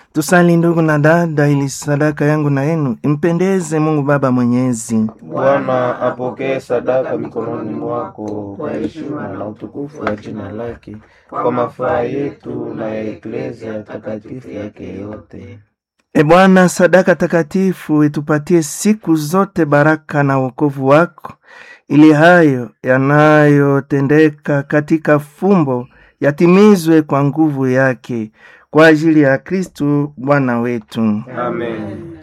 Tusali ndugu na dada, ili sadaka yangu na yenu impendeze Mungu Baba Mwenyezi. Bwana apokee sadaka mikononi mwako kwa heshima na utukufu wa jina lake, kwa mafaa yetu na ya eklezia takatifu yake yote. E Bwana, sadaka takatifu itupatie siku zote baraka na wokovu wako, ili hayo yanayotendeka katika fumbo yatimizwe kwa nguvu yake, kwa ajili ya Kristu Bwana wetu. Amen.